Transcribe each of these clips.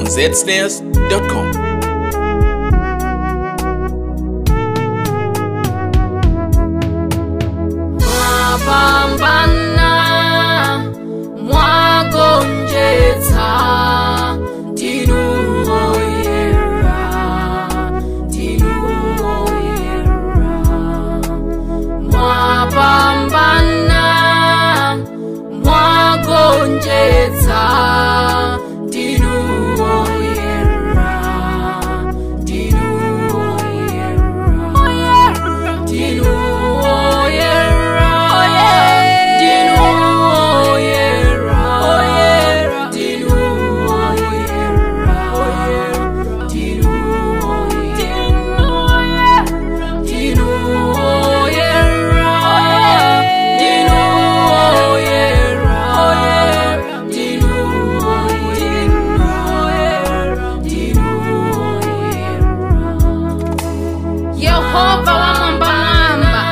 on zsnares.com. mwapambana mwagonjetsa tinuoyera tinuoyera mwapambana mwagonjetsa tinuoyera yehova wamwambamwamba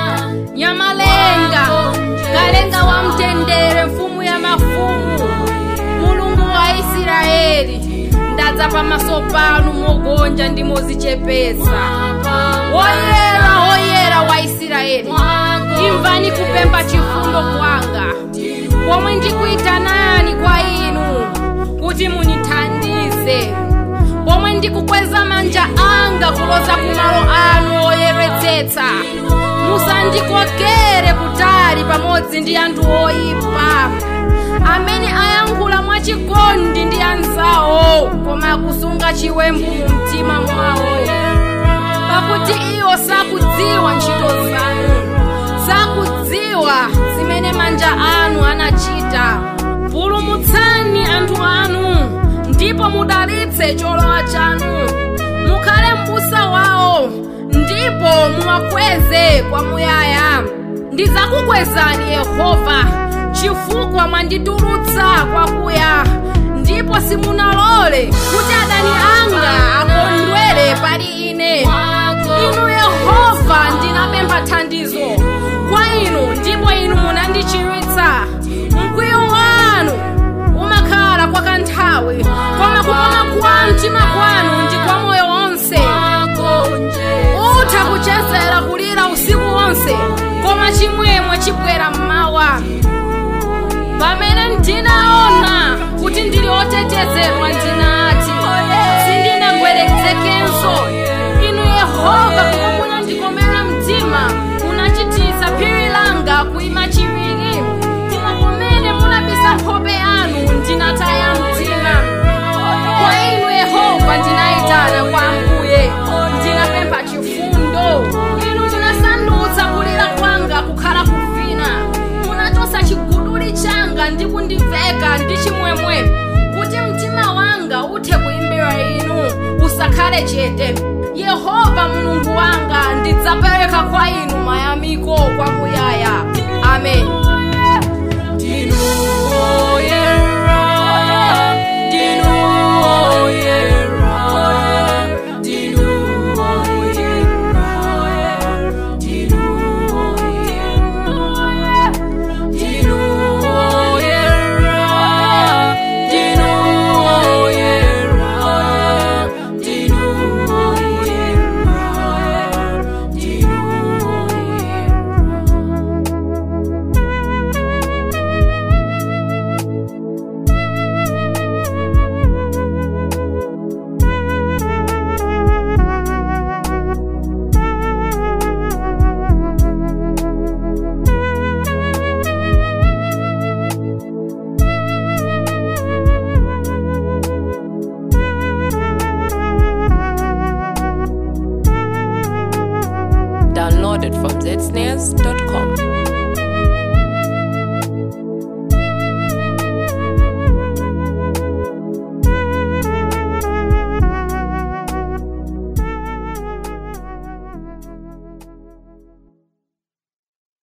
nyamalenga kalenga wa mtendere mfumu ya mafumu mulungu wa israeli ndadza pamaso panu mogonja ndi mozichepetsa woyera woyera wa israeli imvani kupempha chifundo kwanga pomwe ndikuyitanani kwa inu kuti munithandize pomwe ndikukweza manja anga kuloza kumalo anu oyeretsetsa musandikokere kutali pamodzi ndi anthu oyipa amene ayankhula mwachikondi ndi anzawo koma akusunga chiwembu mu mtima mwawo pakuti iwo sakudziwa ntchito zanu sakudziwa zimene manja anu anachita pulumutsani anthu anu ndipo mudalitse cholowa chanu mukhale m'busa wawo ndipo muwakweze kwamuyaya ndidzakukwezani yehova chifukwa mwanditulutsa kwakuya ndipo simunalole kuti adani anga akondwere pali ine inu yehova ndinapempha thandizo kwa inu ndipo inu munandichiritsa mkwiyo wanu umakhala kwa kanthawi koma kukoma kwa mtima kwanu ndi kwa moyo wonse utha kuchezera kulira usiku wonse koma chimwemwe chibwera mmawa pamene ndinaona kuti ndili otetezedwa ndinati sindinagweretsekenso inu yehova koma munandikomera mtima munachititsa phiri langa kuima chiwiri koma kumene munabisa nkhope yanu ndinataya mtima kwa inu yehova ndinayitana kwa ambuye ndinapempha chifundo inu munasandutsa kulira kwanga kukhala kuvina munachotsa chiguduli changa ndi kundiveka ndi chimwemwe kuti mtima wanga uthe kuimbira inu usakhale chete yehova mulungu wanga ndidzapereka kwa inu mayamiko kwamuyaya amen Ndinu oyera, ndinu oyera, ndinu oyera, ndinu oyera, ndinu oyera, ndinu oyera, ndinu oyera, ndinu oyera. Downloaded from zsnares.com.